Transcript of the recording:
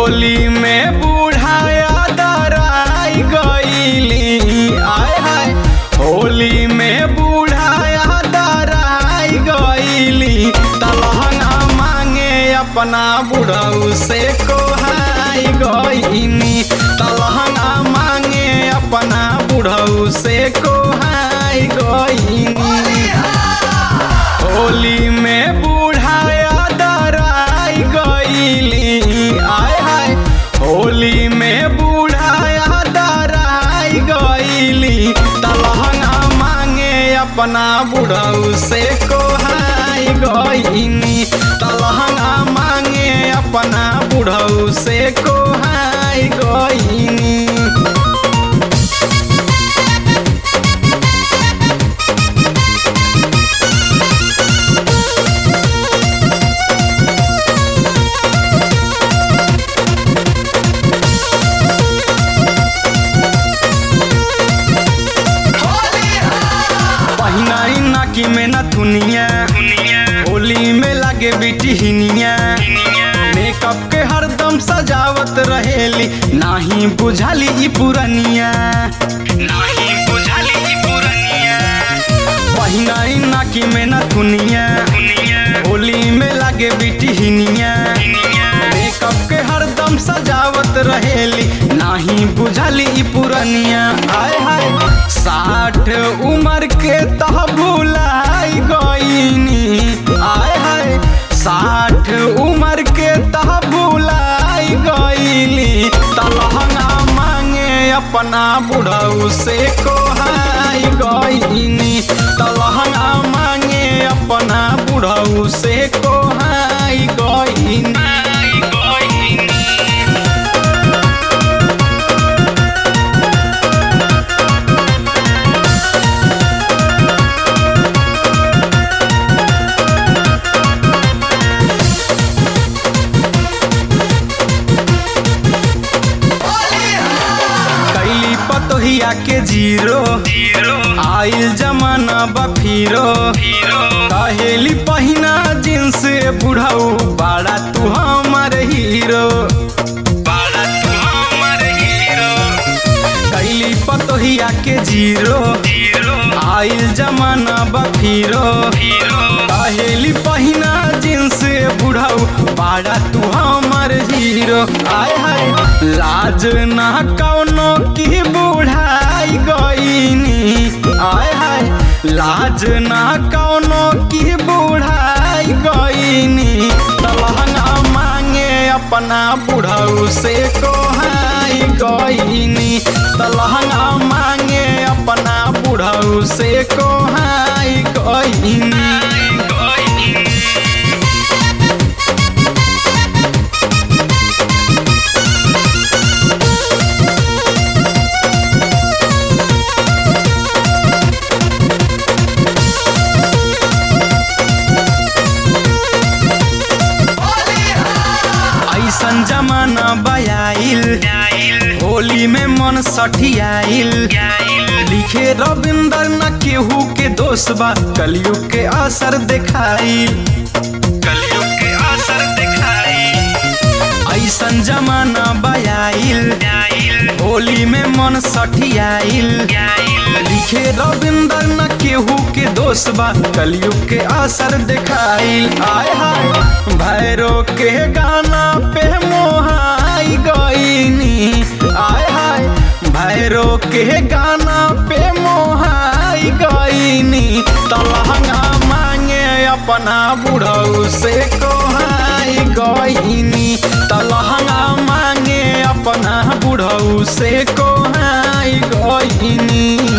होली में बूढ़ाया दराई गईली आय हाय होली में बूढ़ाया दराई गईली तलहंगा मांगे अपना बुढ़ऊ से कोहाई गईनी तलहंगा मांगे अपना बुढ़ऊ से कोहाई गईनी होली में बूढ़ाया दराई गईली आय हाय होली में बूढ़ाया दराई गईली तलहंगा मांगे अपना बुढ़ऊ से कोहाई गईनी तलहंगा मांगे अपना बुढ़ऊ से कोहाई गईनी पहिनाई नाकी में न थुनिया होली में लागे बिटी हिनिया मेकअप के हरदम सजावत रहेली नाही बुझाली ई पुरनिया नाही बुझाली ई पुरनिया पहिनाई नाकी में न थुनिया होली में लागे बिटी हिनिया मेकअप के हरदम सजावत रहेली नाही बुझाली ई पुरनिया आय हाय साठ उम्र के तह भुलाई गईनी आय हाय साठ उम्र के तह भुलाई गईली तलहंगा मांगे अपना बुढ़ऊ से कोहाई गईनी तलहंगा मांगे अपना बुढ़ऊ से कोहाई गईनी कैली पतोहिया के जीरो आइल जमाना बफीरो कहेली पहिना जींस बुढ़ऊ बाड़ा तू हमार हीरो कैली पतोहिया के जीरो आइल जमाना बफीरो कहेली पहिना जींस बुढ़ऊ बाड़ा तू हमार हीरो आय हाय लाज ना कौनो की बुढ़ाई गईनी आय हाय लाज ना कौनो की बुढ़ाई गईनी तलहंगा मांगे अपना बुढ़ऊ से कोहाई गईनी तलहंगा मांगे अपना बुढ़ऊ से कोहाई गईनी ऐसन जमाना बयाइल होली में मन सठियाइल लिखे रविंदर न केहू के दोष बा कलयुग के असर देखाइल कलयुग के असर देखाइल ऐसन जमाना बयाइल होली में मन सठियाइल लिखे रविंदर न केहू के दोष बा कलयुग के असर देखाइल आय हाय भैरो के गाना पे मोहाई गईनी आय हाय भैरो के गाना पे मोहाई गईनी तलहंगा मांगे अपना बुढ़ऊ से कोहाई गईनी तलहंगा मांगे अपना बुढ़ऊ से कोहाई गईनी